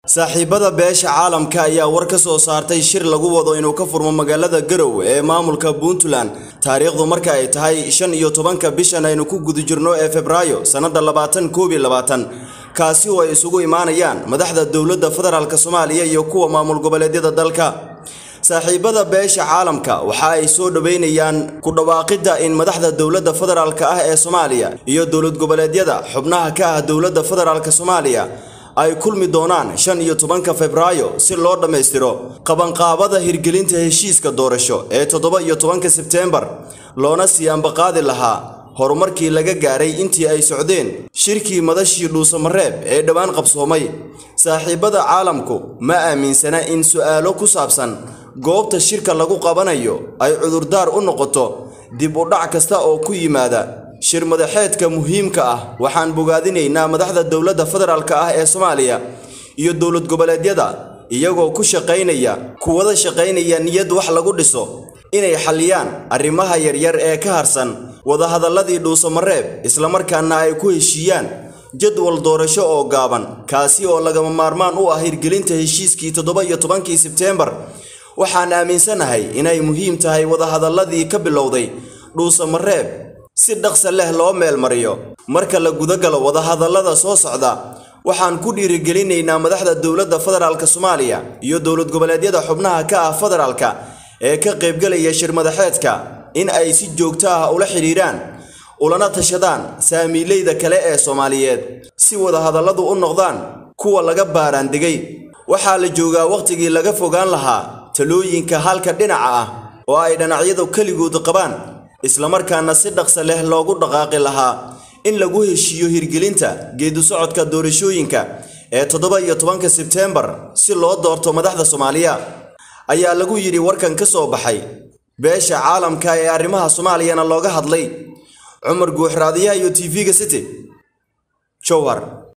saaxiibada beesha caalamka ayaa war ka soo saartay shir lagu wado inuu ka furmo magaalada garowe ee maamulka puntland taariikhdu marka ay tahay shan iyo tobanka bishan aynu ku guda jirno ee febraayo sannada labaatan koob iyo labaatan kaasi oo ay isugu imaanayaan madaxda dowladda federaalk soomaaliya iyo kuwa maamul goboleedyada dalka saaxiibada beesha caalamka waxa ay soo dhoweynayaan ku dhawaaqidda in madaxda dowladda federaalk ah ee soomaaliya iyo dowlad goboleedyada xubnaha ka ah dowladda federaalk soomaaliya ay kulmi doonaan shan iyo tobanka febraayo si loo dhammaystiro qabanqaabada hirgelinta heshiiska doorasho ee toddoba iyo tobanka sebteembar loona sii ambaqaadi lahaa horumarkii laga gaaray intii ay socdeen shirkii madashii dhuusamareeb ee dhowaan qabsoomay saaxiibada caalamku ma aaminsana in su'aalo ku saabsan goobta shirka lagu qabanayo ay cudurdaar u noqoto dib u dhac kasta oo ku yimaada shir madaxeedka muhiimka ah waxaan bogaadinaynaa madaxda dowladda federaalk ah ee soomaaliya iyo dowlad goboleedyada iyagoo ku shaqaynaya kuwada shaqaynaya niyad wax lagu dhiso inay xalliyaan arrimaha yaryar ee ka harsan wadahadalladii dhuusamareeb islamarkaana ay ku heshiiyaan jadwal doorasho oo gaaban kaasi oo lagama maarmaan u ah hirgelinta heshiiskii toddoba iyo tobankii sebteembar waxaan aaminsanahay inay muhiim tahay wadahadalladii ka bilowday dhuusamareeb si dhaqsa leh loo meelmariyo marka la gudagalo wadahadallada soo socda waxaan ku dhiirigelinaynaa madaxda dowladda federaalk soomaaliya iyo dowlad goboleedyada xubnaha ka ah federaalka ee ka qaybgalaya shir madaxeedka in ay si joogto ah ula xidhiiraan ulana tashadaan saamiileyda kale ee soomaaliyeed si wadahadalladu u noqdaan kuwa laga baaraandegay waxaa la joogaa wakhtigii laga fogaan lahaa talooyinka halka dhinaca ah oo ay dhinacyadu keligood qabaan islamarkaana si dhaqsa leh loogu dhaqaaqi lahaa in lagu heshiiyo hirgelinta geedu socodka doorashooyinka ee toddoba iyo tobanka sebteembar si loo doorto madaxda soomaaliya ayaa lagu yidhi warkan ka soo baxay beesha caalamka ee arrimaha soomaaliyana looga hadlay cumar guuxraadiyaha iyo tv-ga city jowhar